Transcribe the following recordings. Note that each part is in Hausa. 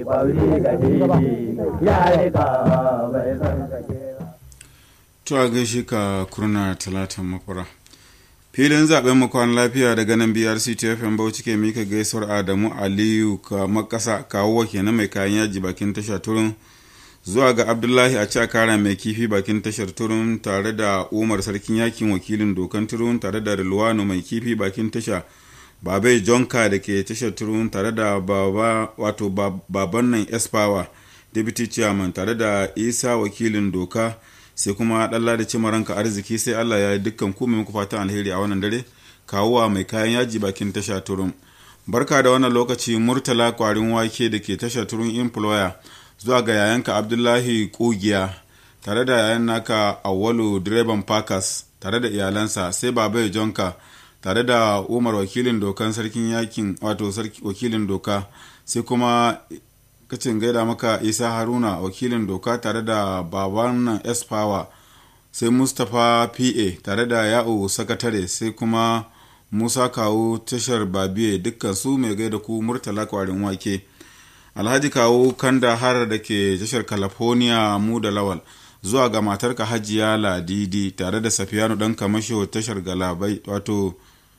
kwauri ga didi ya rika bai san sake ba. To a gaishe ka kurna talatan makwara. Filin zaben mu kwan lafiya daga nan BRC TFM Bauchi ke mika gaisuwar Adamu Aliyu ka makasa kawo kenan mai kayan yaji bakin tasha turun zuwa ga Abdullahi a cakara mai kifi bakin tashar turun tare da Umar sarkin yakin wakilin dokan turun tare da Rilwano mai kifi bakin tasha Babai Jonka da ke tashar turun tare da baba wato baban nan Espower Deputy Chairman tare da Isa wakilin doka sai kuma ɗalla da cima ranka arziki sai Allah ya yi dukkan ku muku fatan alheri a wannan dare kawuwa mai kayan yaji bakin tasha turun barka da wannan lokaci murtala kwarin wake da ke tasha turun employer zuwa ga yayanka abdullahi kugiya tare da yayan naka awwalu direban pakas tare da iyalansa sai babai jonka tare da umar wakilin dokan sarkin yakin wato wakilin doka sai kuma kacin gaida maka isa haruna wakilin doka tare da baban nan s power sai mustapha pa tare da ya'u sakatare sai kuma musa kawo tashar babiye dukkan su mai gaida ku murtala kwarin wake alhaji kawo kanda har da ke tashar california mu da lawal zuwa ga matarka hajiya ladidi tare da safiyanu dan kamasho tashar galabai wato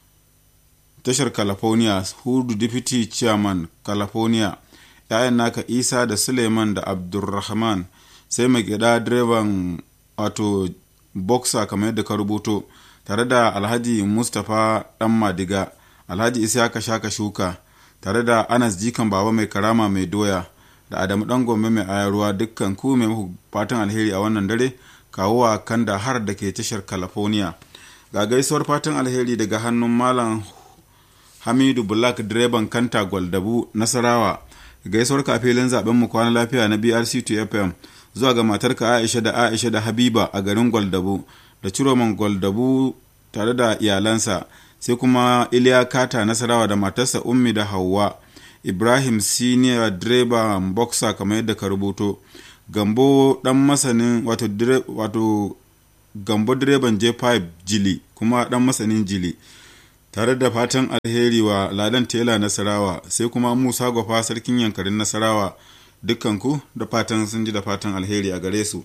tashar california hudu deputy chairman california ‘ya'yan naka isa da suleiman da abdulrahman sai mai gida direban wato boxer kamar yadda ka rubuto tare da alhaji mustapha dan madiga alhaji isaka shaka shuka tare da anas jikan baba mai karama mai doya da adamu dan gombe mai ayaruwa dukkan ku mai muku fatan alheri a wannan dare kawowa kanda har da ke tashar california ga gaisuwar fatan alheri daga hannun malam hamidu black direban kanta gwaldabu nasarawa gaisuwar kafilin zaben mu kwana lafiya na brc to fm zuwa ga matarka aisha da aisha da habiba a garin gwaldabu da ciroman gwaldabu tare da iyalansa sai kuma iliya kata nasarawa da matarsa ummi da hauwa ibrahim senior direba boxer kamar yadda ka rubuto gambo dan masanin wato, dire, wato gambo direban j5 jili kuma dan masanin jili tare da fatan alheri wa ladan tela nasarawa sai kuma musa gwafa sarkin yankarin nasarawa dukkanku da fatan sun ji da fatan alheri a gare su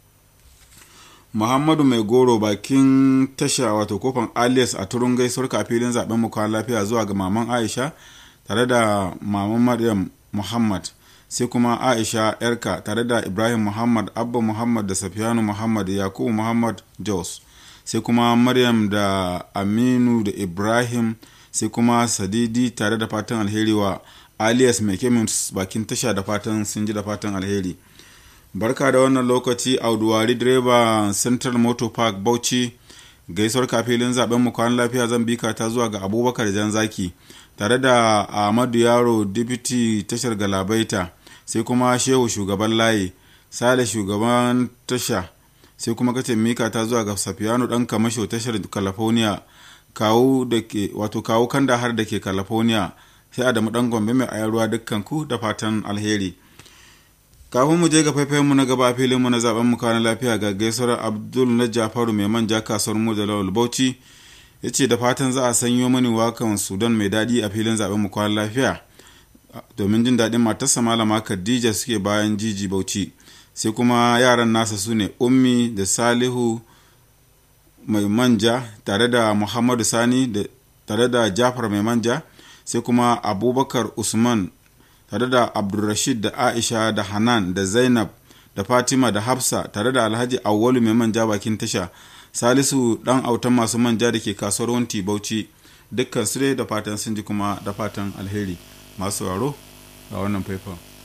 muhammadu mai goro bakin tasha wato kofan alias a turun gaisuwar kafilin zaben mu kwan lafiya zuwa ga maman aisha tare da maman maryam muhammad sai kuma aisha yarka tare da ibrahim muhammad abba muhammad da safiyanu muhammad yakubu muhammad jos sai kuma maryam da aminu da ibrahim sai kuma sadidi tare da fatan alheri wa alias mai kemis bakin tasha da fatan sun ji da fatan alheri barka da wannan lokaci auduwari direba central motor park bauchi gaisuwar kafilin zaben mu kwan lafiya zan bika ta zuwa ga abubakar jan zaki tare da ahmadu yaro deputy tashar galabaita sai kuma shehu shugaban layi sale shugaban tasha sai kuma kace mika ta zuwa ga safiyanu dan kamasho tashar california kawo da ke wato kawo kanda har da ke california sai adamu dan gombe mai ayarwa dukkan ku da fatan alheri kafin mu je ga faifayen mu na gaba filin mu na zaben mu kana lafiya ga gaisuwar abdul na jafaru mai manja kasuwar mu da lawal bauchi ya ce da fatan za a sanyo mani wakan sudan mai daɗi a filin zaben mu kwana lafiya domin jin daɗin matarsa malama khadija suke bayan jiji bauchi sai kuma yaran nasa su ne ummi da salihu mai manja tare da muhammadu sani da tare da jafar mai manja sai kuma abubakar usman tare da abdulrashid da aisha da hanan da zainab da fatima da hafsa tare da alhaji awwalu mai manja bakin tasha salisu dan autan masu manja da ke kasuwar wanti bauchi dukkan su da fatan sun ji kuma da fatan alheri masu waro ga wannan faifan